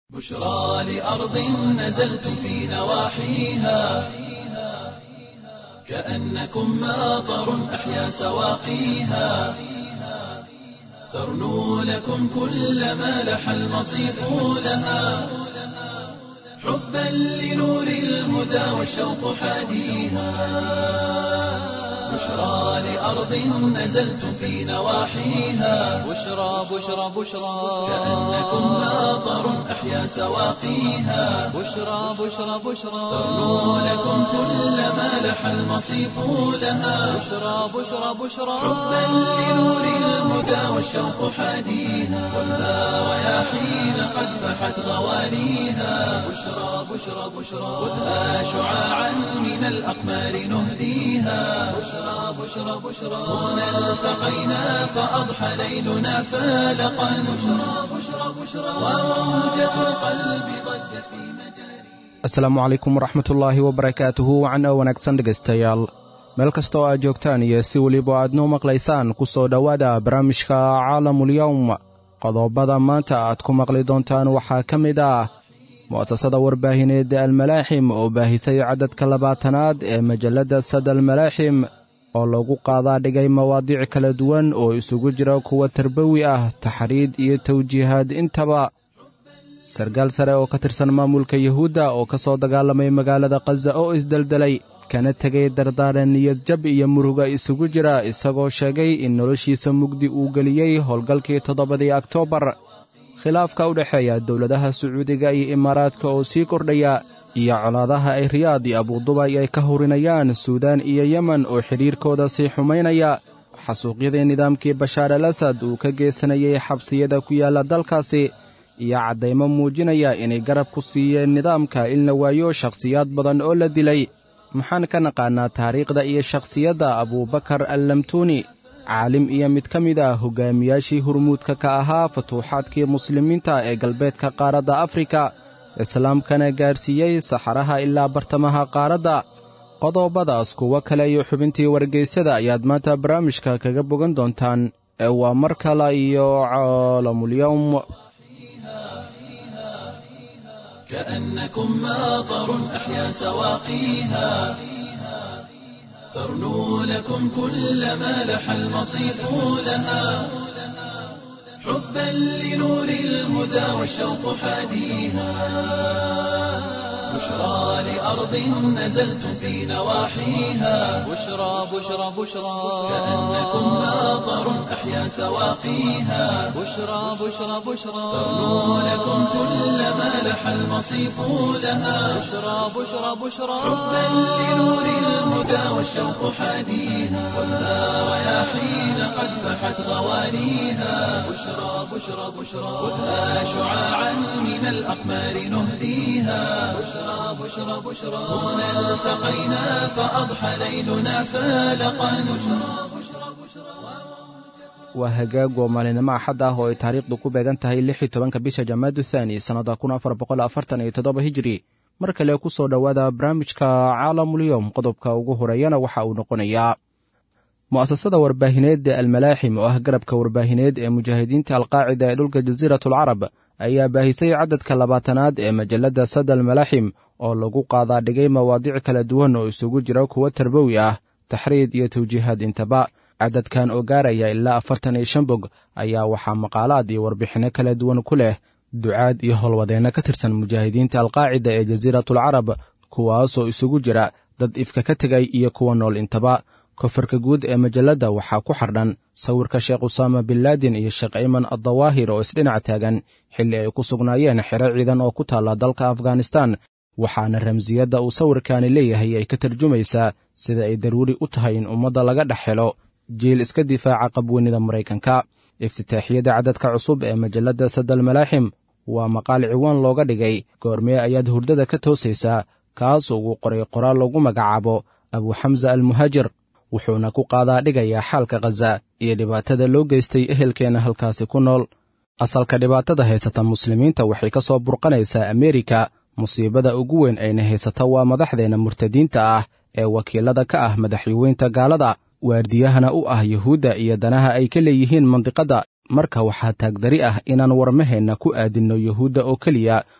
بشرى لأرض نزلتم في نواحيها كأنكم ماطر أحيا سواقيها ترنو لكم كل ما لح المصيف لها حبا لنور الهدى والشوق حاديها بشرى لأرض نزلتم في نواحيها بشرى بشرى بشرى كأنكم ماطر أحيا سواقيها بشرى بشرى بشرى ترنو لكم كل ما لح المصيف لها بشرى بشرى بشرى حبا لنور الهدى والشوق حاديها والنار رياحين قد فحت غوانيها بشرى بشرى بشرى خذها شعاعا من الأقمار نهديها بشرى بشرى بشرى هنا التقينا فأضحى ليلنا فالقا بشرى بشرى بشرى وموجة القلب ضجت في مجاري asalaamu calaykum waraxmatullaahi wabarakaatuhu wacan oo wanaagsan dhegaystayaal meel kasta oo aad joogtaan iyo si weliba aad noo maqlaysaan ku soo dhowaada barnaamijka caalamulyowm qodobada maanta aad ku maqli doontaan waxaa ka mid ah mu'asasada warbaahineed almalaaxim oo baahisay cadadka labaatanaad ee majalladda sad almalaaxim oo lagu qaadaa dhigay mawaadiic kala duwan oo isugu jira kuwa tarbawi ah taxriid iyo tawjiihaad intaba sarkaal sare oo ka tirsan maamulka yuhuudda oo ka soo dagaalamay magaalada khaza oo isdeldelay kana tegay dardaaran niyad jab iyo muruga isugu jira isagoo sheegay in noloshiisa mugdi uu geliyey howlgalkii toddobadii oktoobar khilaafka u dhexeeya dowladaha sacuudiga iyo imaaraadka oo sii kordhaya iyo colaadaha ay riyaad iyo abudubay ay ka hurinayaan suudaan iyo yemen oo xidhiirkooda sii xumaynaya xasuuqyadii nidaamkii bashaar al asad uu ka geysanayay xabsiyada ku yaalla dalkaasi iyo caddaymo muujinaya inay garab ku siiyeen nidaamka in la waayo shakhsiyaad badan oo la dilay maxaan ka naqaannaa taariikhda iyo shakhsiyadda abuubakar allamtuuni caalim iyo mid ka mid ah hoggaamiyaashii hurmuudka ka ahaa futuuxaadkii muslimiinta ee galbeedka qaaradda afrika islaamkana gaarsiiyey saxaraha ilaa bartamaha qaaradda qodobadaas kuwo kale iyo xubintii wargeysada ayaad maanta barnaamijka kaga bogan doontaan ee waa mar kale iyo caalamulyowm كأنكم ماطر أحيا سواقيها ترنو لكم كل ما لح المصيف لها حبا لنور الهدى والشوق حاديها بشرى لأرض نزلتم في نواحيها بشرى بشرى بشرى كأنكم ماطر أحيا سواقيها بشرى بشرى بشرى ترنو لكم كل ما لح المصيف لها بشرى بشرى بشرى حبا لنور الهدى والشوق حاديها والنار رياحين قد فحت غوانيها بشرى بشرى بشرى خذها شعاعا من الأقمار نهديها بشرى بشرى بشرى هنا التقينا فأضحى ليلنا فالقا بشرى بشرى بشرى waa hagaag oo maalinimo axad ah oo ay taariikhdu ku beegan tahay lix iyo tobanka bisha jamaadu thaani sannada kun afar boqol afartan iyo toddoba hijiri mar kale ku soo dhowaada barnaamijka caalamulyowm qodobka ugu horeeyana waxa uu noqonayaa mu'asasada warbaahineed ee almalaaxim oo ah garabka warbaahineed ee mujaahidiinta alqaacida ee dhulka jasiiratulcarab ayaa baahisay cadadka labaatanaad ee majalladda sad almalaaxim oo lagu qaadaa dhigay mawaadiic kala duwan oo isugu jira kuwo tarbawi ah taxriid iyo tawjiihaad intaba cadadkan oo gaaraya ilaa afartan iyo shan bog ayaa waxaa maqaalaad iyo warbixinno kala duwan ku leh ducaad iyo howlwadeenno ka tirsan mujaahidiinta alqaacida ee jasiiratulcarab kuwaasoo isugu jira dad ifka ka tegay iyo kuwa nool intaba kofarka guud ee majalladda waxaa ku xardhan sawirka sheekh usaama binlaadin iyo sheekh ayman addawaahir oo isdhinac taagan xilli ay ku sugnaayeen xero ciidan oo ku taalla dalka afghanistan waxaana ramsiyadda uu sawirkaani leeyahay ay ka tarjumaysaa sida ay daruuri u tahay in ummadda laga dhex helo jiil iska difaaca qabweynida maraykanka iftitaaxiyada cadadka cusub ee majalladda sadal malaaxim waa maqaal ciwaan looga dhigay goormee ayaad hurdada ka toosaysaa kaas ugu qoray qoraal lagu magacaabo abuxamsa almuhaajir wuxuuna ku qaadaa dhigayaa xaalka khaza iyo dhibaatada loo geystay ehelkeenna halkaasi ku nool asalka dhibaatada haysata muslimiinta waxay ka soo burqanaysaa ameerika musiibada ugu weyn ayna haysata waa madaxdeenna murtadiinta ah ee wakiilada ka ah madaxweynta gaalada waardiyahana u ah yuhuudda iyo danaha ay ka leeyihiin mandiqadda marka waxaa taagdari ah inaan warmaheenna ku aadinno yuhuudda oo keliya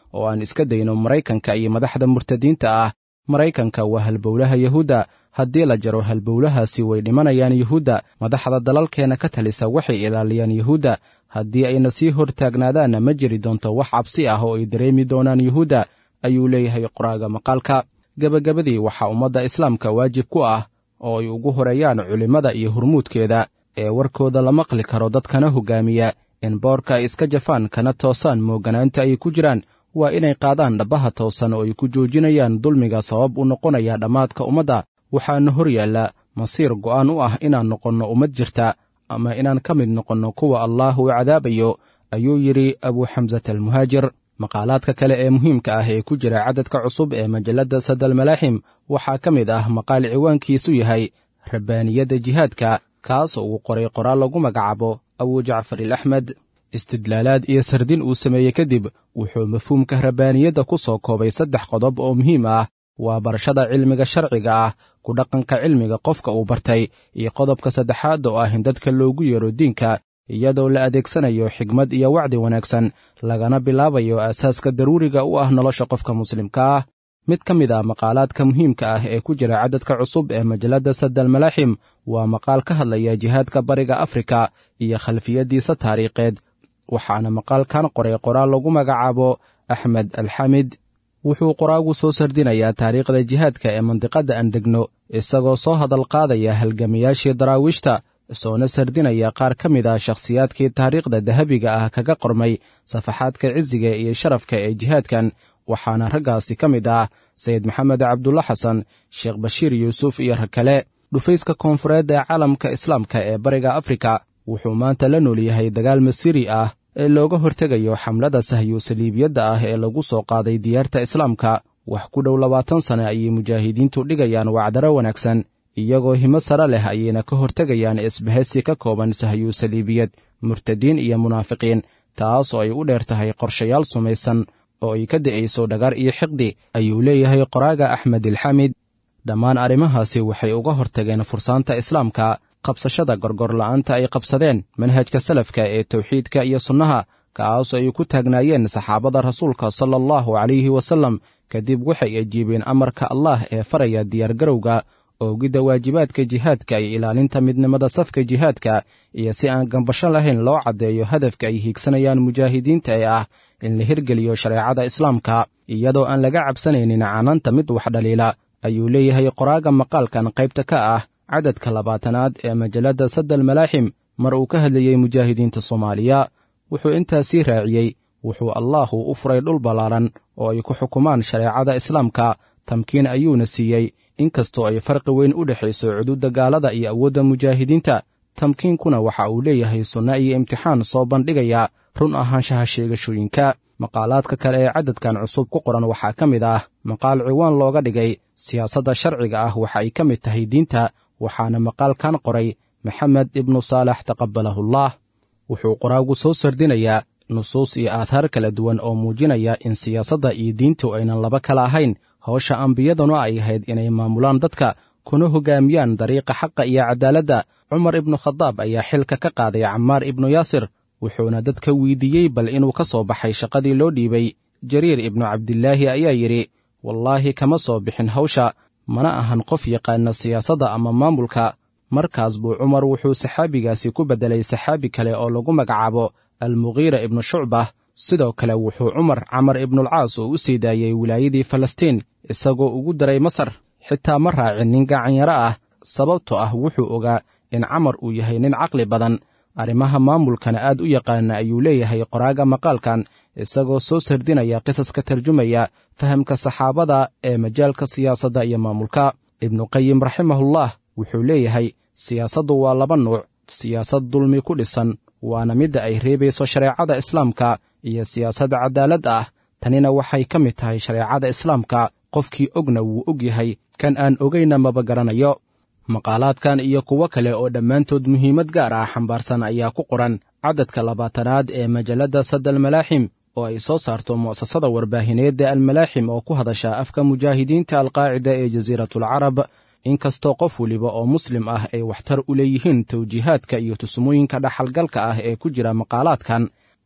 oo aan iska dayno maraykanka iyo madaxda murtadiinta ah maraykanka waa halbowlaha yuhuudda haddii la jaro halbowlahaasi way dhimanayaan yuhuudda madaxda dalalkeenna ka talisa waxay ilaaliyaan yuhuudda haddii ayna sii hortaagnaadaanna ma jiri doonto wax cabsi ah oo ay dareemi doonaan yuhuudda ayuu leeyahay qoraaga maqaalka gebagabadii waxaa ummadda islaamka waajib ku ah oo ay ugu horeeyaan culimmada iyo hurmuudkeeda ee warkooda la maqli karo dadkana hoggaamiya in boorka ay iska jafaan kana toosaan mooganaanta ay ku jiraan waa inay qaadaan dhabbaha toosan oo ay ku joojinayaan dulmiga sabab u noqonaya dhammaadka ummadda waxaana hor yaalla masiir go'aan u ah inaan noqonno ummad jirta ama inaan ka mid noqonno kuwa allaah uu cadaabayo ayuu yidhi abuu xamsata almuhaajir maqaalaadka kale ee muhiimka ah ee ku jira cadadka cusub ee majalladda sadalmalaaxim waxaa ka mid ah maqaal ciwaankiisu yahay rabbaaniyadda jihaadka kaas oo uu qoray qoraal lagu magacaabo abuu jacfar il axmed istidlaalaad iyo sardin uu sameeyey kadib wuxuu mafhuumka rabbaaniyadda ku soo koobay saddex qodob oo muhiim ah waa barashada cilmiga sharciga ah ku dhaqanka cilmiga qofka uu bartay iyo qodobka saddexaad oo ah in dadka loogu yeero diinka iyadoo la adeegsanayo xigmad iyo wacdi wanaagsan lagana bilaabayo aasaaska daruuriga u ah nolosha qofka muslimka ah mid ka mid ah maqaalaadka muhiimka ah ee ku jira cadadka cusub ee majalladda sadalmalaaxim waa maqaal ka hadlaya jihaadka bariga afrika iyo khalfiyaddiisa taariikheed waxaana maqaalkan qoray qoraal lagu magacaabo axmed alxamid wuxuu qoraagu soo sardinayaa taariikhda jihaadka ee mandiqadda aan degno isagoo soo hadal qaadaya halgamayaashii daraawiishta soona sardinaya qaar ka mid ah shakhsiyaadkii taariikhda dahabiga ah kaga qormay safaxaadka cisiga iyo sharafka ee jihaadkan waxaana raggaasi ka mid ah sayid maxamed cabdulla xasan sheekh bashiir yuusuf iyo rag kale dhufayska koonfureed ee caalamka islaamka ee bariga afrika wuxuu maanta la nool yahay dagaal masiri ah ee looga hortegayo xamlada sahyu saliibiyadda ah ee lagu soo qaaday diyaarta islaamka wax ku dhow labaatan sane ayay mujaahidiintu dhigayaan wacdaro wanaagsan iyagoo himo sare leh ayayna ka hortegayaan isbahaysi ka kooban sahyu saliibiyad murtadiin iyo munaafiqiin taas oo ay u dheer tahay qorshayaal sumaysan oo ay ka da'ayso dhagar iyo xiqdi ayuu leeyahay qoraaga axmed ilxamid dhammaan arrimahaasi waxay uga hortageen fursaanta islaamka qabsashada gorgorla'aanta ay qabsadeen manhajka salafka ee tawxiidka iyo sunnaha kaasoo ay ku taagnaayeen saxaabada rasuulka sala allahu calayhi wasallam kadib waxay ajiibeen amarka allah ee faraya diyaargarowga oogidda waajibaadka jihaadka iyo ilaalinta midnimada safka jihaadka iyo si aan gambasho lahayn loo caddeeyo hadafka ay hiigsanayaan mujaahidiinta ee ah in la hirgeliyo shareecada islaamka iyadoo aan laga cabsanaynin canaanta mid wax dhaliila ayuu leeyahay qoraaga maqaalkan qaybta ka ah cadadka labaatanaad ee majalladda sadal malaaxim mar uu ka hadlayey mujaahidiinta soomaaliya wuxuu intaasii raaciyey wuxuu allaahu u furay dhul ballaaran oo ay ku xukumaan shareecada islaamka tamkiin ayuuna siiyey inkastoo ay farqi weyn u dhexayso cuduudda gaalada iyo awoodda mujaahidiinta tamkiinkuna waxa uu leeyahay sunno iyo imtixaan soo bandhigaya run ahaanshaha sheegashooyinka maqaalaadka kale ee cadadkan cusub ku qoran waxaa ka mid ah maqaal ciwaan looga dhigay siyaasadda sharciga ah waxa ay ka mid tahay diinta waxaana maqaalkan qoray maxamed ibnu saalax taqabalahullah wuxuu qoraagu soo sardinayaa nusuus iyo aathaar kala duwan oo muujinaya in siyaasadda iyo diintu aynan laba kala ahayn howsha ambiyaduna ay ahayd inay maamulaan dadka kuna hoggaamiyaan dariiqa xaqa iyo caddaaladda cumar ibnu khadaab ayaa xilka ka qaaday camaar ibnu yaasir wuxuuna dadka weydiiyey bal inuu ka soo baxay shaqadii loo dhiibay jariir ibnu cabdilaahi ayaa yidhi wallaahi kama soo bixin hawsha mana ahan qof yaqaana siyaasadda ama maamulka markaas buu cumar wuxuu saxaabigaasi ku beddelay saxaabi kale oo lagu magacaabo almugiira ibnu shucbah sidoo kale wuxuu cumar camar ibnulcaas oo u sii daayey wilaayadii falastiin isagoo ugu daray masar xitaa ma raacin nin gacanyaro ah sababtoo ah wuxuu ogaa in camar uu yahay nin caqli badan arrimaha maamulkana aad u yaqaana ayuu leeyahay qoraaga maqaalkan isagoo soo sardinaya qisaska tarjumaya fahamka saxaabada ee majaalka siyaasadda iyo maamulka ibnuqayim raximahullah wuxuu leeyahay siyaasaddu waa laba nuuc siyaasad dulmi ku dhisan waana midda ay reebayso shareecada islaamka iyo siyaasad caddaalad ah tanina waxay ka mid tahay shareecada islaamka qofkii ogna wuu og yahay kan aan ogayna maba garanayo maqaalaadkan iyo kuwo kale oo dhammaantood muhiimad gaar ah xambaarsan ayaa ku qoran cadadka labaatanaad ee majalladda sadal malaaxim oo ay soo saarto mu'asasada warbaahineedda almalaaxim oo ku hadasha afka mujaahidiinta alqaacida ee jasiiratulcarab inkastoo qof weliba oo muslim ah ay waxtar u leeyihiin tawjiihaadka iyo tusmooyinka dhaxalgalka ah ee ku jira maqaalaadkan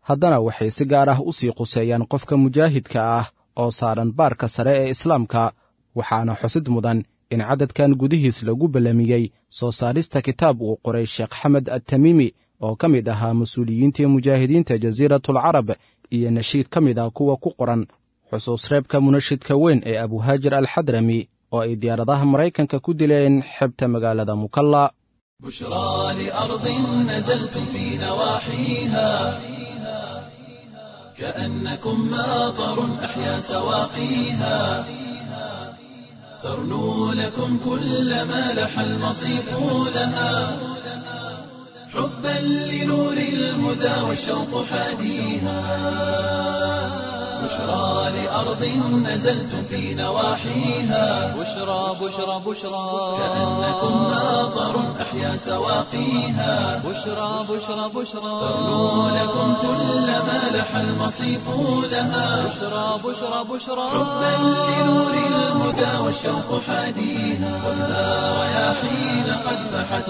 haddana waxay si gaar ah u sii quseeyaan qofka mujaahidka ah oo saaran baarka sare ee islaamka waxaana xusid mudan in cadadkan gudihiis lagu ballamiyey soo saarista kitaab uu qoray sheekh xamed attamiimi oo ka mid ahaa mas-uuliyiintii mujaahidiinta jasiiratul carab iyo nashiid ka mid ah kuwa ku qoran xusuus reebka munashidka weyn ee abuhaajir alxadrami oo ay diyaaradaha maraykanka ku dileen xebta magaalada mukalla بشرى لأرض نزلتم في نواحيها كأنكم ماطر أحيا سواقيها ترنو لكم كل ما لح المصيف لها حبا لنور الهدى والشوق حاديها بشرى لأرض نزلتم في نواحيها بشرى بشرى بشرى كأنكم ماطر أحيا سواقيها بشرى بشرى بشرى ترنو لكم كل ما لح المصيف لها بشرى بشرى بشرى حبا لنور الهدى والشوق حاديها خذها رياحين قد فحت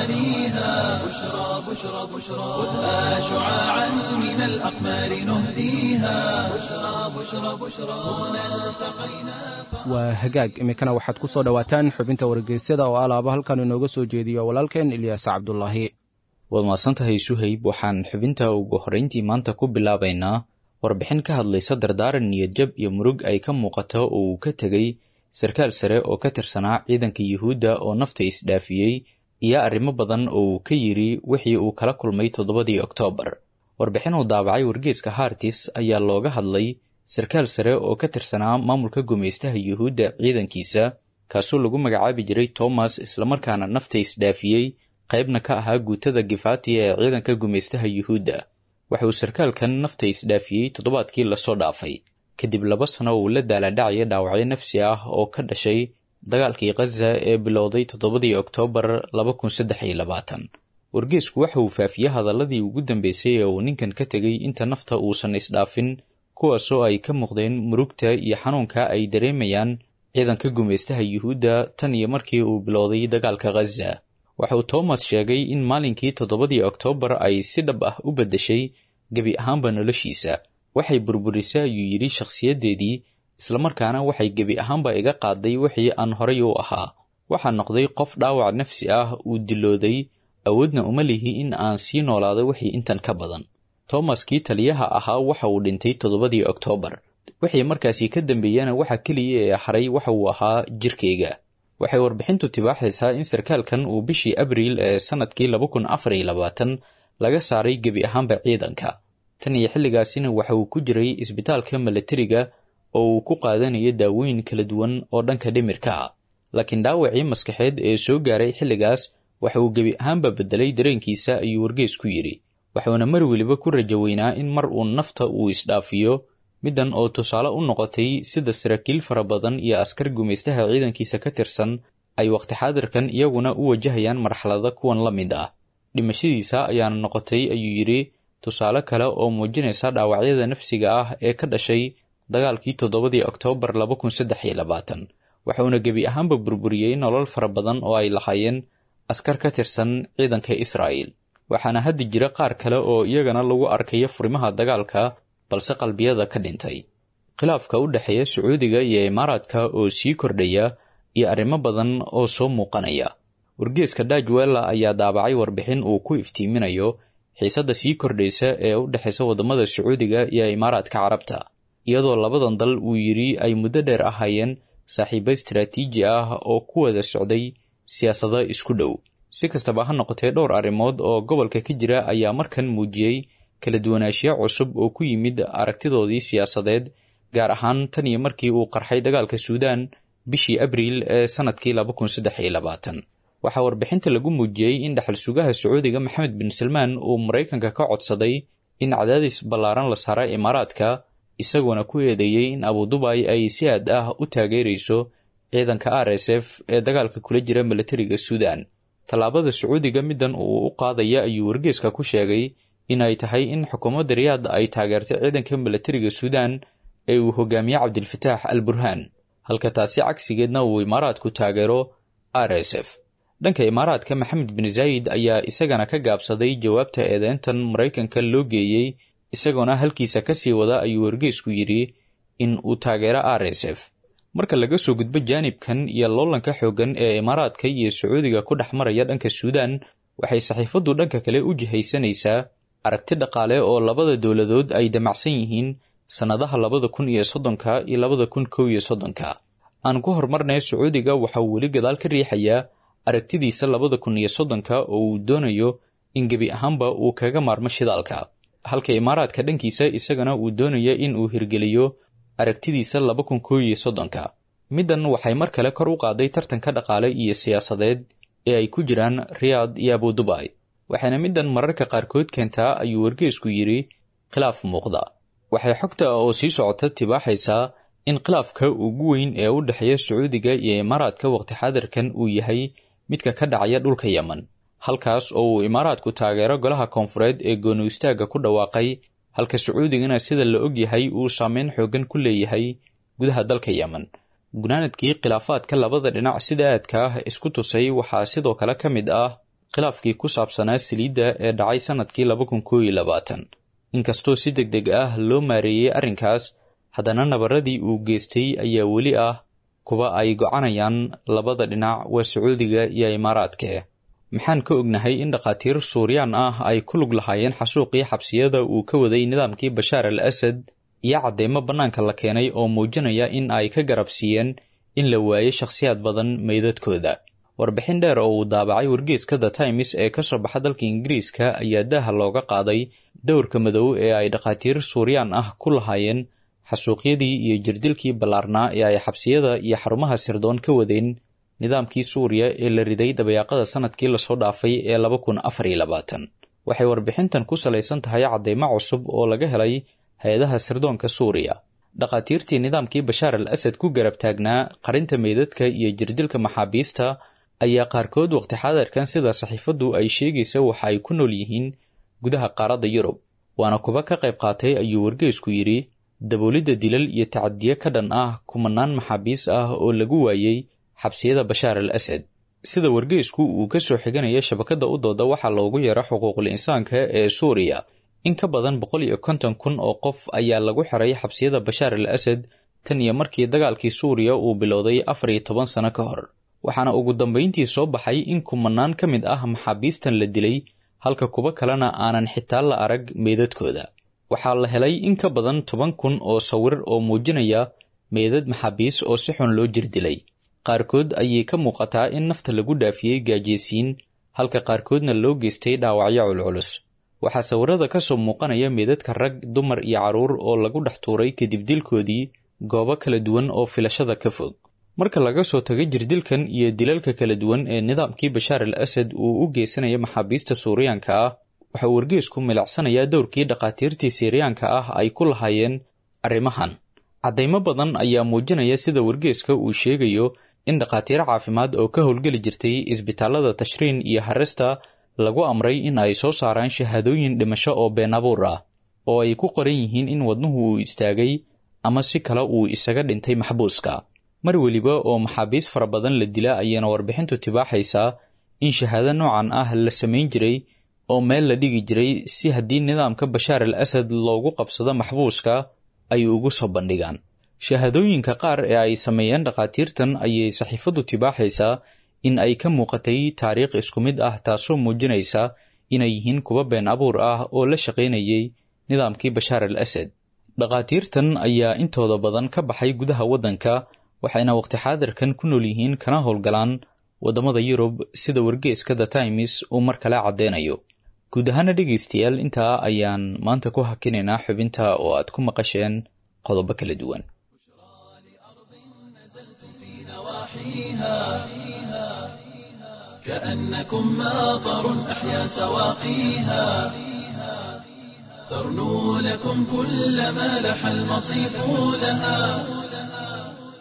غوانيها بشرى بشرى بشرى خذها شعاعا من الأقمار نهديها بشرى بشرى بشرى هنا التقينا waa hagaag iminkana waxaad ku soo dhowaataan xubinta wargeysyada oo alaaba halkan inooga soo jeediyo walaalkeen ilyaas cabdulaahi waad mahadsantahay suhayb waxaan xubinta ugu horrayntii maanta ku bilaabaynaa warbixin ka hadlaysa dardaaran niyadjab iyo murug ay ka muuqato oo uu ka tegey sarkaal sare oo ka tirsanaa ciidanka yuhuudda oo nafta isdhaafiyey iyo arrimo badan oo uu ka yidhi wixii uu kala kulmay toddobadii oktoobar warbixin uu daabacay wargeeska hartis ayaa looga hadlay sarkaal sare oo ka tirsanaa maamulka gumaystaha yuhuudda ciidankiisa kaasoo lagu magacaabi jiray tomas islamarkaana nafta isdhaafiyey qaybna ka ahaa guutada gifati ee ciidanka gumaystaha yuhuudda waxa uu sarkaalkan nafta isdhaafiyey toddobaadkii lasoo dhaafay kadib laba sano uu la daaladhacaya dhaawacyo nafsi ah oo ka dhashay dagaalkii khaza ee bilowday toddobadii oktoobar laba kun saddex iyo labaatan wargeesku waxa uu faafiyey hadaladii ugu dambeysay ee uu ninkan ka tegey inta nafta uusan isdhaafin kuwaasoo ay ka muuqdeen murugta iyo xanuunka ay dareemayaan ciidanka gumaystaha yuhuudda tan iyo markii uu bilowday dagaalka khaza waxa uu toomas sheegay in maalinkii toddobadii oktoobar ay si dhab ah u beddeshay gebi ahaanba noloshiisa waxay burburisay ayuu yidhi shakhsiyaddeedii islamarkaana waxay gebi ahaanba iga qaaday wixii aan horay u ahaa waxaa noqday qof dhaawac nafsi ah uu dilooday awoodna uma lihi in aan sii noolaado wixii intan ka badan toomaskii taliyaha ahaa waxa uu dhintay toddobadii oktoobar wixii markaasi ka dambeeyana waxa keliya ee haray waxa uu ahaa jirkayga waxay warbixintu tibaaxaysaa in sarkaalkan uu bishii abriil ee sannadkii laba kun afar iyo labaatan laga saaray gebi ahaanba ciidanka tan iyo xilligaasina waxa uu ku jiray isbitaalka milatariga oo uu ku qaadanayo daawooyin kala duwan oo dhanka dhimirka ah laakiin dhaawacii maskaxeed ee soo gaaray xilligaas waxa uu gebi ahaanba beddelay dareenkiisa ayuu wargees ku yidhi waxuuna mar weliba ku rajo weynaa in mar uu nafta uu isdhaafiyo middan oo tusaale u noqotay sida saraakiil fara badan iyo askar gumaystaha ciidankiisa ka tirsan ay waqti xaadirkan iyaguna u wajahayaan marxalada kuwan la mid ah dhimashadiisa ayaana noqotay ayuu yidhi tusaale kale oo muujinaysa dhaawacyada nafsiga ah ee ka dhashay dagaalkii toddobadii oktoobar laba kun saddex iyo labaatan waxuuna gebi ahaanba burburiyey nolol fara badan oo ay lahaayeen askar ka tirsan ciidanka israa'el waxaana haddi jira qaar kale oo iyagana lagu arkayo furimaha dagaalka balse qalbiyada ka dhintay khilaafka u dhexeeya sacuudiga iyo imaaraadka oo sii kordhaya iyo arrimo badan oo soo muuqanaya wargeeska dajwella ayaa daabacay warbixin uu ku iftiiminayo xiisadda sii kordhaysa ee u dhexaysa waddamada sacuudiga iyo imaaraadka carabta iyadoo labadan dal uu yidhi ay muddo dheer ahaayeen saaxiibo istaraatiiji ah oo ku wada socday siyaasado isku dhow si kastaba ha noqotee dhowr arrimood oo gobolka ka jira ayaa markan muujiyey kala duwanaanshiyo cusub oo ku yimid aragtidoodii siyaasadeed gaar ahaan tan iyo markii uu qarxay dagaalka suudaan bishii abriil ee sannadkii laba kun saddex iyo labaatan waxaa warbixinta lagu muujiyey in dhaxal sugaha sacuudiga maxamed bin salmaan uu maraykanka ka codsaday in cadaadis ballaaran la saara imaaraadka isagoona ku eedeeyey in abudubay ay si aad ah u taageerayso ciidanka r s f ee dagaalka kula jira milatariga suudaan tallaabada sacuudiga middan uu u qaadaya ayuu wargeeska ku sheegay in ay tahay in xukuumadda riyaad ay taageertay ciidanka milatariga suudaan ee uu hogaamiye cabdilfataax al burhaan halka taasi cagsigeedna uu imaaraadku taageero r s f dhanka imaaraadka maxamed bin zaayid ayaa isagana ka gaabsaday jawaabta eedeyntan maraykanka loo geeyey isagoona halkiisa ka sii wada ayuu wargeysku yidhi in uu taageero r s f marka laga soo gudbo jaanibkan iyo loolanka xooggan ee imaaraadka iyo sacuudiga ku dhex maraya dhanka suudaan waxay saxiifaddu dhanka kale u jihaysanaysaa aragti dhaqaale oo labada dowladood ay damacsan yihiin sannadaha labada kun iyo soddonka iyo labada kun kow iyo soddonka aan ku horumarnay sacuudiga waxa uu weli gadaal ka riixayaa aragtidiisa labada kun iyo soddonka oo uu doonayo in gebi ahaanba uu kaga maarmo shidaalka halka imaaraadka dhankiisa isagana uu doonayo in uu hirgeliyo aragtidiisa laba kun kow iyo soddonka middan waxay mar kale kor u qaaday tartanka dhaqaale iyo siyaasadeed ee ay ku jiraan riyaad iyo abudubai waxayna middan mararka qaarkood keentaa ayuu wargeysku yidhi khilaaf muuqda waxay xogta oo sii socota tibaaxaysaa in khilaafka ugu weyn ee u dhexeeya sacuudiga iyo imaaraadka waqti xaadirkan uu yahay midka ka dhacaya dhulka yemen halkaas oo uu imaaraadku taageero golaha koonfureed ee gooni istaagga ku dhawaaqay halka sacuudigana sida la og yahay uu saameyn xooggan ku leeyahay gudaha dalka yemen gunaanadkii khilaafaadka labada dhinac sida aadka ah isku tusay waxaa sidoo kale ka mid ah khilaafkii ku saabsanaa saliidda ee dhacay sannadkii laba kun koo iyo labaatan inkastoo si deg deg ah loo maareeyey arrinkaas haddana nabaradii uu geystay ayaa weli ah kuwa ay gocanayaan labada dhinac waa sacuudiga iyo imaaraadke maxaan ka ognahay in dhakhaatiir suuriyaan ah ay ku lug lahaayeen xasuuqii xabsiyada uu ka waday nidaamkii bashaar al asad iyo cadeymo bannaanka la keenay oo muujinaya in ay ka garabsiiyeen in la waayo shakhsiyaad badan meydadkooda warbixin dheer oo uu daabacay wargeeska the times ee ka soo baxa dalka ingiriiska ayaa daaha looga qaaday dowrka madow ee ay dhakhaatiir suuriyaan ah ku lahaayeen xasuuqyadii iyo jirdilkii ballaarnaa ee ay xabsiyada iyo xarumaha sirdoon ka wadeen nidaamkii suuriya ee la riday dabayaaqada sannadkii lasoo dhaafay ee laba kun afar iyo labaatan waxay warbixintan ku salaysan tahay cadeymo cusub oo laga helay hay-adaha sirdoonka suuriya dhakhaatiirtii nidaamkii bashaar al asad ku garab taagnaa qarinta meydadka iyo jirdilka maxaabiista ayaa qaarkood waqti xaadirkan sida saxiifaddu ay sheegaysa waxa ay ku nool yihiin gudaha qaaradda yurub waana kuba ka qayb qaatay ayuu wargeysku yidhi daboolidda dilal iyo tacadiye ka dhan ah kumanaan maxaabiis ah oo lagu waayey xabsiyada bashaar al asad sida wargeysku uu ka soo xiganaya shabakadda u dooda waxaa loogu yeero xuquuqul insaanka ee suuriya in ka badan boqol iyo konton kun oo qof ayaa lagu xiray xabsiyada bashaar al asad tan iyo markii dagaalkii suuriya uu bilowday afar iyo toban sano ka hor waxaana ugu dambayntii soo baxay in kumanaan ka mid ah maxaabiistan la dilay halka kuwo kalena aanan xitaa la arag meydadkooda waxaa la helay in ka badan toban kun oo sawir oo muujinaya meydad maxaabiis oo si xun loo jirdilay qaarkood ayay ka muuqataa in nafta lagu dhaafiyey gaajeysiin halka qaarkoodna loo geystay dhaawacyo culculus waxaa sawirada ka soo muuqanaya meedadka rag dumar iyo carruur oo lagu dhex tuuray kadib dilkoodii goobo kala duwan oo filashada ka fog marka laga soo tago jirdilkan iyo dilalka kala duwan ee nidaamkii bashaar al asad uu u geysanaya maxaabiista suuriyaanka ah waxa uu wargeysku milicsanayaa dowrkii dhakhaatiirtii siiriyaanka ah ay ku lahaayeen arrimahan caddaymo badan ayaa muujinaya sida wargeeska uu sheegayo in dhakhaatiiro caafimaad oo ka howlgeli jirtay isbitaalada tashriin iyo harista lagu amray in ay soo saaraan shahaadooyin dhimasho oo been abuur ah oo ay ku qoran yihiin in wadnuhu uu istaagay ama si kale uu isaga dhintay maxbuuska mar weliba oo maxaabiis fara badan la dila ayaana warbixintu tibaaxaysaa in shahaado noocan ah la samayn jiray oo meel la dhigi jiray si haddii nidaamka bashaar al asad loogu qabsado maxbuuska ay ugu soo bandhigaan shahaadooyinka qaar ee ay sameeyeen dhakhaatiirtan ayay saxiifaddu tibaaxaysaa in ay ka muuqatay taariikh isku mid ah taasoo muujinaysa inay yihiin kuwa been abuur ah oo la shaqaynayay nidaamkii bashaar al asad dhakhaatiirtan ayaa intooda badan ka baxay gudaha waddanka waxayna waqti xaadirkan ku nool yihiin kana howlgalaan waddamada yurub sida wargeeska the times uu mar kale caddeynayo guud ahaana dhegaystayaal intaa ayaan maanta ku hakinaynaa xubinta oo aad ku maqasheen qodobo kala duwan كأنكم ماطر أحيا سواقيها ترنو لكم كل ما لح المصيف لها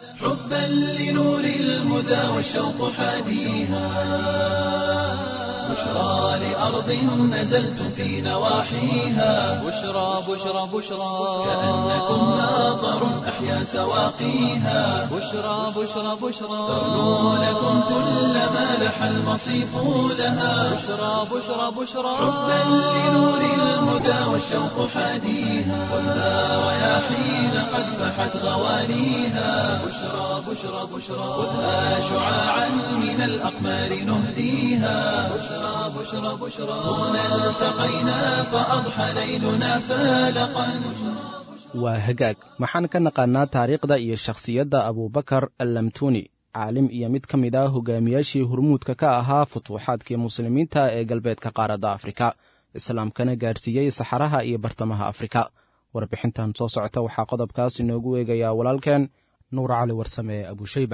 حبا لنور الهدى والشوق حاديها بشرى لأرض نزلتم في نواحيها بشرى بشرى بشرى كأنكم ماطر أحيا سواقيها بشرى بشرى بشرى ترنو لكم كل ما لح المصيف لها بشرى بشرى بشرى حبا لنور الهدى والشوق حاديها ولا رياحين قد فحت غوانيها بشرى بشرى بشرى خذها شعاعا من الأقمار نهديها بشرى بشرى بشرى هنا التقينا فأضحى ليلنا فالقا waa hagaag maxaan ka naqaannaa taariikhda iyo shakhsiyadda abubakar allamtuni caalim iyo mid ka mid ah hogaamiyaashii hurmuudka ka ahaa futuuxaadkii muslimiinta ee galbeedka qaaradda afrika islaamkana gaarsiiyey saxaraha iyo bartamaha afrika warbixintan soo socota waxaa qodobkaas inoogu eegayaa walaalkeen nuur cali warsame ee abushayba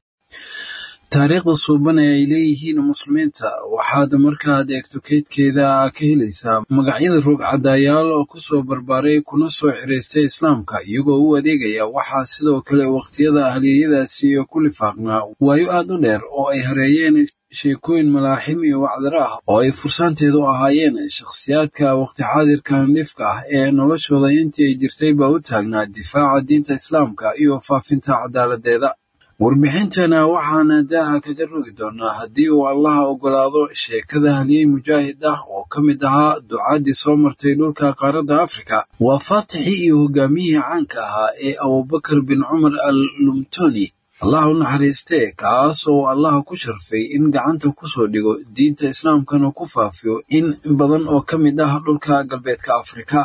taariikhda suuban ee ay leeyihiin muslimiinta waxaad markaad eegto keydkeeda ka helaysaa magacyada roogcadaayaal oo ku soo barbaaray kuna soo xiraystay islaamka iyagoo u adeegaya waxaa sidoo kale wakhtiyada ahliyeyadaasi ku lifaaqnaa waayo aad u dheer oo ay hareeyeen sheekooyin malaaxim iyo wacdaro ah oo ay fursaanteedu ahaayeen shakhsiyaadka wakhti xaadirkan dhifka ah ee noloshooda intii ay jirtay baa u taagnaa difaaca diinta islaamka iyo faafinta cadaaladdeeda warbixintana waxaana daaha kaga rogi doonaa haddii uu allaha oggolaado sheekada halyey mujaahid ah oo ka mid ahaa ducaaddii soo martay dhulka qaaradda afrika waa faatixii iyo hogaamiyihii caanka ahaa ee abubakar bin cumar al lumtoni allah u naxariistee kaas oo allaha ku sharfay in gacanta ku soo dhigo diinta islaamkana ku faafiyo in badan oo ka mid ah dhulka galbeedka afrika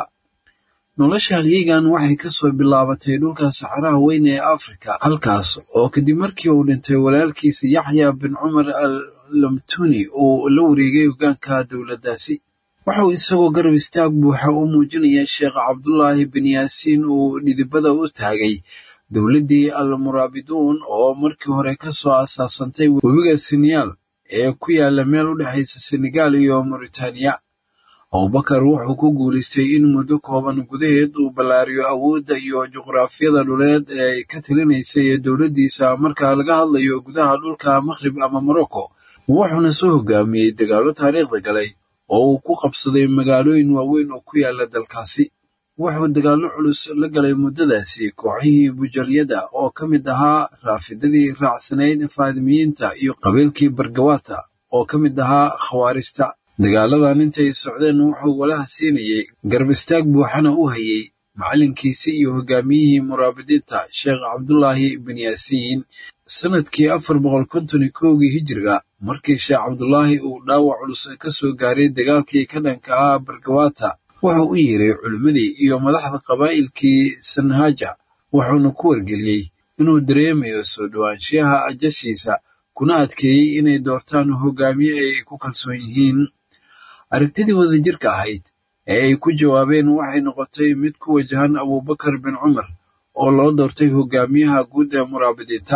nolosha halyeygan waxay ka soo bilaabatay dhulka saxaraha weyn ee afrika halkaas oo kadib markii uu dhintay walaalkiisa yaxya bin cumar al lamtuni uu la wareegay hogaanka dowladdaasi wuxuu isagoo garab istaag buuxa u muujinaya sheekh cabdulaahi bin yaasiin uu dhidibada u taagay dowladdii al muraabiduun oo markii hore ka soo asaasantay webiga seneyaal ee ku yaala meel u dhexaysa senegaal iyo mauritaniya abubakar wuxuu ku guulaystay in muddo kooban gudaheed uu ballaariyo awoodda iyo juqraafiyada dhuleed ee ay ka talinaysay dowladdiisa marka laga hadlayo gudaha dhulka makhrib ama morocco wuxuuna soo hogaamiyey dagaallo taariikhda galay oo uu ku qabsaday magaalooyin waaweyn oo ku yaala dalkaasi wuxuu dagaallo culus la galay muddadaasi kooxihii bujalyada oo ka mid ahaa raafidadii raacsanayd faadimiyiinta iyo qabiilkii bargawata oo ka mid ahaa khawaarijta dagaaladan intay socdeen wuxuu walaha siinayey garab istaag buuxana u hayey macallinkiisii iyo hogaamiyihii muraabidiinta sheekh cabdulaahi bin yaasiin sanadkii afar boqol konton iyo kowgii hijiriga markii sheekh cabdulaahi uu dhaawac culus ka soo gaaray dagaalkii ka dhanka ahaa bargawata wuxuu u yeeray culimmadii iyo madaxda qabaa'ilkii sanhaja wuxuuna ku wargeliyey inuu dareemayo soo dhowaanshiyaha ajashiisa kuna adkeeyey inay doortaan hogaamiye ay ku kalsoon yihiin aragtidii wadajirka ahayd ee ay ku jawaabeen waxay noqotay mid ku wajahan abubakar bin cumar oo loo doortay hogaamiyaha guud ee muraabidiinta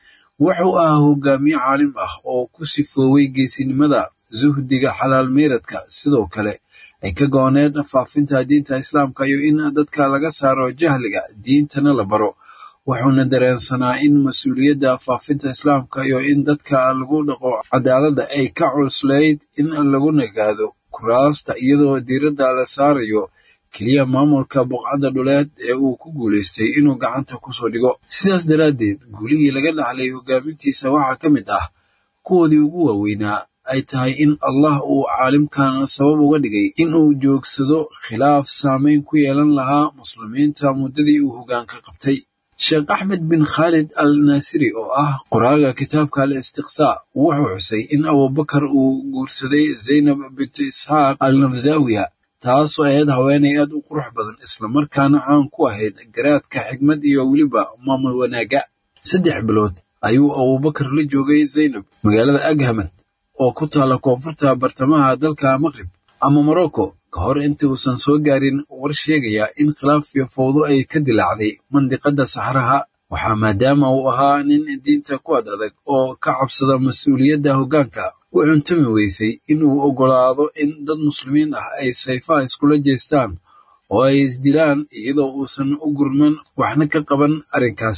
wuxuu ahaa hogaamiye caalim ah oo ku sifooway geesinimada suhdiga xalaal meeradka sidoo kale ay ka gooneed faafinta diinta islaamka iyo in dadka laga saaro jahliga diintana la baro wuxuuna dareensanaa in mas-uuliyadda faafinta islaamka iyo in dadka lagu dhaqo cadaaladda ay ka cuslayd in lagu nagaado kuraasta iyadoo diiradda la saarayo keliya maamulka buqcadda dhuleed ee uu ku guulaystay inuu gacanta kusoo dhigo sidaas daraaddeed guulihii laga dhaxlay hogaamintiisa waxaa ka mid ah kuwoodii ugu waaweynaa ay tahay in allah uu caalimkan sabab uga dhigay in uu joogsado khilaaf saameyn ku yeelan lahaa muslimiinta muddadii uu hogaanka qabtay sheekh axmed bin khaalid al naasiri oo ah qoraaga kitaabka al istiqsaa wuxuu xusay in abubakar uu guursaday zaynab bintu isxaaq al nafsawiya taasoo ahayd haweenay aad u qurux badan islamarkaana caan ku ahayd garaadka xigmad iyo weliba maamul wanaagga saddex bilood ayuu abubakar la joogay zaynab magaalada aghamad oo ku taalla koonfurta bartamaha dalka maqrib ama morocco ka hor intii uusan soo gaarin war sheegaya in khilaaf iyo fowdo ay ka dilaacday mandiqadda saxraha waxaa maadaama uu ahaa nin diinta ku ad adag oo ka cabsada mas-uuliyadda hoggaanka u cuntumi weysay inuu oggolaado in dad muslimiin ah ay sayfaha iskula jeestaan oo ay isdilaan iyadoo uusan u gurman waxna ka qaban arrinkaasi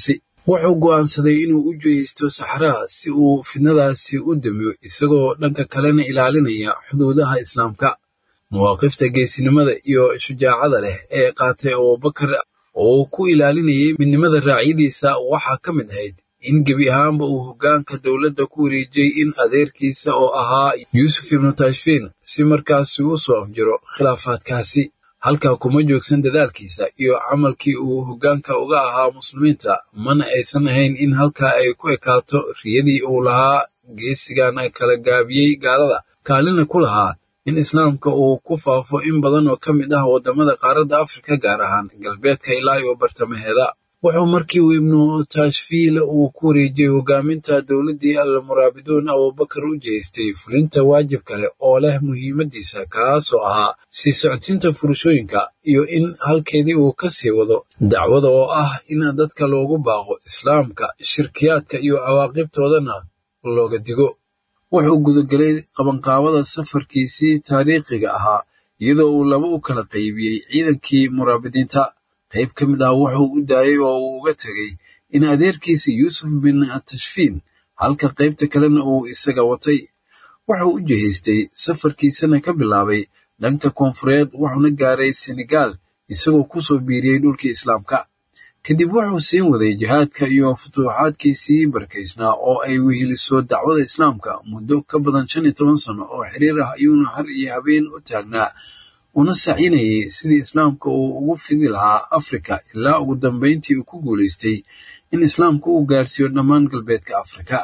wuxuu go'aansaday inuu u jihaysto saxraha si uu fidnadaasi u damiyo isagoo dhanka kalena ilaalinaya xuduudaha islaamka mawaaqifta geesinimada iyo shujaacada leh ee qaatay abubakar oo ku ilaalinayay midnimada raacyadiisa waxaa ka mid ahayd in gebi ahaanba uu hoggaanka dowladda ku wareejiyey in adeerkiisa oo ahaa yuusuf ibnu tashfiin si markaasi u soo afjiro khilaafaadkaasi halkaa kuma joogsan dadaalkiisa iyo camalkii uu hoggaanka uga ahaa muslimiinta mana aysan ahayn in halkaa ay ku ekaato riyadii uu lahaa geesigan kala gaabiyey gaalada kaalina ku lahaa in islaamka uu ku faafo in badan oo ka mid ah waddamada qaaradda afrika gaar ahaan galbeedka ilaa iyo bartamaheeda wuxuu markii uu ibnu tashfiil uu ku wareejiyey hogaaminta dowladdii almuraabiduun abubakar u jeestay fulinta waajib kale oo leh muhiimadiisa kaasoo ahaa sii socodsiinta furashooyinka iyo in halkeedii uu ka sii wado dacwada oo ah in dadka loogu baaqo islaamka shirkiyaadka iyo cawaaqibtoodana looga digo wuxuu gudagelay qabanqaabada safarkiisii taariikhiga ahaa iyadoo uu laba u kala qaybiyey ciidankii muraabidiinta qayb ka mid ah wuxuu u daayey oo uu uga tegey in adeerkiisa yuusuf bin tashfiin halka qaybta kalena uu isaga watay wuxuu u jihaystay safarkiisana ka bilaabay dhanka koonfureed wuxuuna gaaray senegaal isagoo ku soo biiriyey dhulkii islaamka kadib wuxuu siin waday jihaadka iyo futuuxaadkiisii barkaysnaa oo ay weheliso dacwada islaamka muddo ka badan shan iyo toban sano oo xiriir ah ayuuna har iyo habeen u taagnaa una sacinayay sidii islaamka uu ugu fidi lahaa afrika ilaa ugu dambayntii uu ku guulaystay in islaamka uu gaarsiiyo dhammaan galbeedka afrika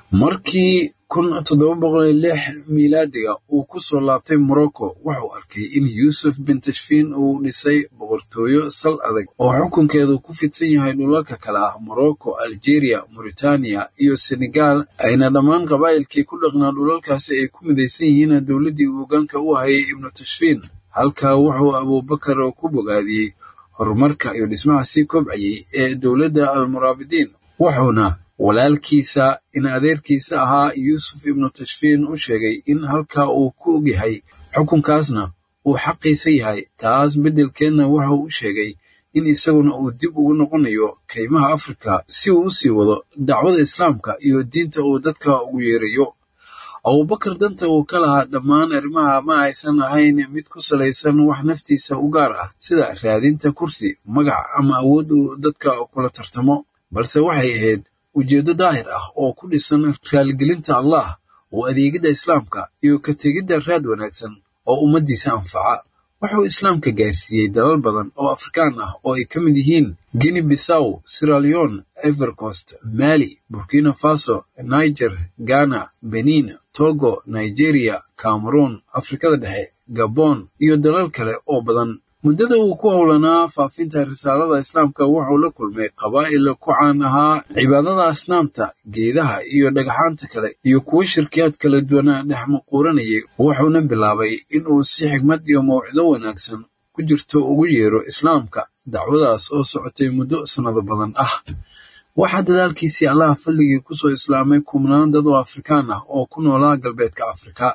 markii kun toddoba boqol iyo lix miilaadiga uu ku soo laabtay morocco wuxuu arkay in yuusuf bin tashfiin uu dhisay boqortooyo sal adag oo xukunkeedu ku fidsan yahay dhulalka kale ah morocco algeria mauritaniya iyo senegal ayna dhammaan qabaa'ilkii ku dhaqnaa dhulalkaasi ay ku midaysan yihiin dowladdii uu hoggaanka u hayay ibnu tashfiin halkaa wuxuu abubakar ku bogaadiyey horumarka iyo dhismaha sii kobcayay ee dowladda almuraabidiin wuxuuna walaalkiisa in adeerkiisa ahaa yuusuf ibnu tashfiin u sheegay in halkaa uu ku ogyahay xukunkaasna uu xaqiisa yahay taas beddelkeedna wuxuu u sheegay in isaguna uu dib ugu noqonayo kaymaha afrika si uu u sii wado dacwada islaamka iyo diinta uu dadka ugu yeerayo abubakar danta uu ka lahaa dhammaan arrimaha ma aysan ahayn mid ku salaysan wax naftiisa u gaar ah sida raadinta kursi magac ama awood uu dadka kula tartamo balse waxay ahayd ujeeddo daahir ah oo ku dhisan raaligelinta allah oo adeegidda islaamka iyo ka tegidda raad wanaagsan oo ummaddiisa anfaca wuxuu islaamka gaarsiiyey dalal badan oo afrikaan ah oo ay ka mid yihiin guinea bissaw siraleon evercost mali burkina faso niger ghana benin togo nigeria cameroon afrikada dhexe gabon iyo dalal kale oo badan muddada uu ku howlanaa faafinta risaalada islaamka wuxuu la kulmay qabaa'il ku caan ahaa cibaadada asnaamta geedaha iyo dhagaxaanta kale iyo kuwo shirkiyaad kala duwana dhex maquuranayay wuxuuna bilaabay inuu si xigmad iyo mawcido wanaagsan ku jirto ugu yeero islaamka dacwadaas oo socotay muddo sannado badan ah waxaa dadaalkiisii allaha fadligii kusoo islaamay kumnaan dad oo afrikaan ah oo ku noolaa galbeedka afrika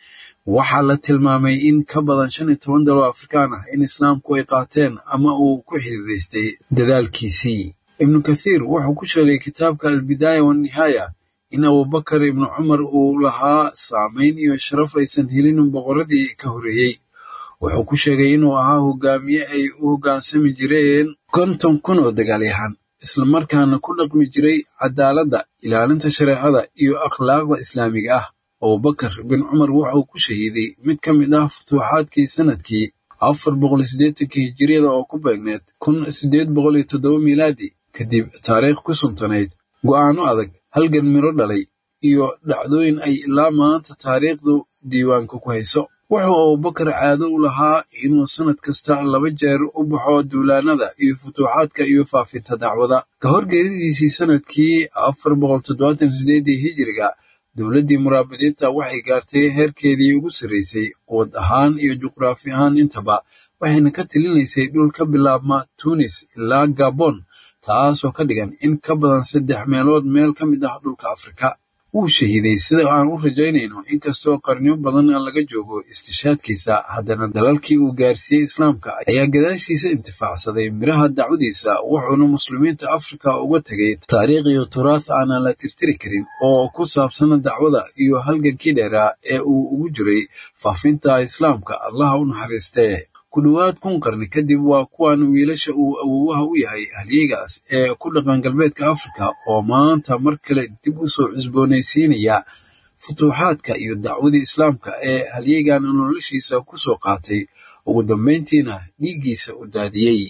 waxaa la tilmaamay in ka badan shan iyo toban dal oo afrikaan ah in islaamku ay qaateen ama uu ku xididaystay dadaalkiisii ibnu kathiir wuxuu ku sheegay kitaabka albidaaya wanihaaya in abubakar ibnu cumar uu lahaa saamayn iyo sharaf aysan helin boqoradii ka horreeyey wuxuu ku sheegay inuu ahaa hogaamiye ay u hoggaansami jireen konton kun oo dagaalyahan islamarkaana ku dhaqmi jiray cadaaladda ilaalinta shareecada iyo akhlaaqda islaamiga ah abubakar bin cumar wuxuu ku shahiiday mid ka mid ah futuuxaadkii sanadkii afar boqol siddeetankii hijiriyada oo ku beegneed kun siddeed boqol iyo toddoba miilaadi kadib taariikh ku suntanayd go'aano adag halgan miro dhalay iyo dhacdooyin ay ilaa maanta taariikhdu diiwaanka ku hayso wuxuu abubakar caado u lahaa inuu sannad kasta laba jeer u baxo duulaanada iyo futuuxaadka iyo faafinta dacwada ka hor geeridiisii sanadkii afar boqol toddobaatan sideedii hijiriga dowladdii muraabidiinta waxay gaartay heerkeedii ugu sarraysay quwad ahaan iyo juqraafi ahaan intaba waxayna ka tilinaysay dhul ka bilaabma tunis ilaa gabon taasoo ka dhigan in ka badan saddex meelood meel ka mid ah dhulka afrika wuu shahiiday sida aan u rajaynayno inkastoo qarniyo badan laga joogo istishaadkiisa haddana dalalkii uu gaarsiiyey islaamka ayaa gadaashiisa intifaacsaday miraha dacwadiisa wuxuuna muslimiinta afrika uga tegay taariikh iyo turaath aanan la tirtiri karin oo ku saabsana dacwada iyo halgankii dheeraa ee uu ugu jiray faafinta islaamka allaha u naxariistee ku dhowaad kun qarni kadib waa kuwan wiilasha uu awowaha u yahay halyeygaas ee ku dhaqan galbeedka afrika oo maanta mar kale dib u soo cusboonaysiinaya futuuxaadka iyo dacwadii islaamka ee halyeygan noloshiisa ku soo qaatay ugu dambayntiina dhiiggiisa u daadiyey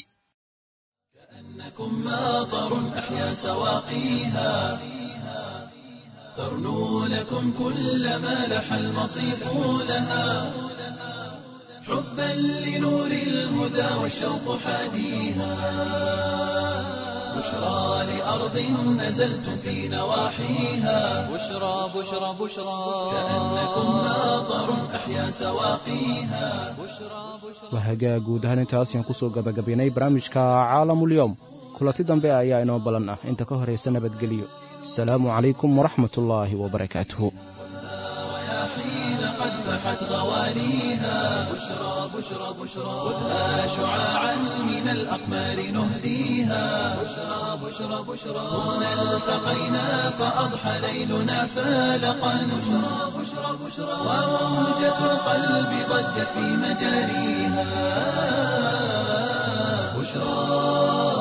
إنكم ماطر أحيا سواقيها ترنو لكم كل ما لح المصيف لها حبا لنور الهدى والشوق حاديها بشرى لأرض نزلتم في نواحيها بشرى بشرى بشرى كأنكم ماطر أحيا سواقيها waa hagaag guud ahaan intaas ayaan kusoo gabagabaynay barnaamijka caalamulyoom kulanti dambe ayaa inoo balan ah inta ka horaysa nabadgelyo asalaamu calaykum waraxmatullaahi wabarakaatuhu حين قد فحت غوانيها بشرى بشرى بشرى خذها شعاعا من الأقمار نهديها بشرى بشرى بشرى هنا التقينا فأضحى ليلنا فالقا بشرى بشرى بشرى وموجة القلب ضجت في مجاريها بشرى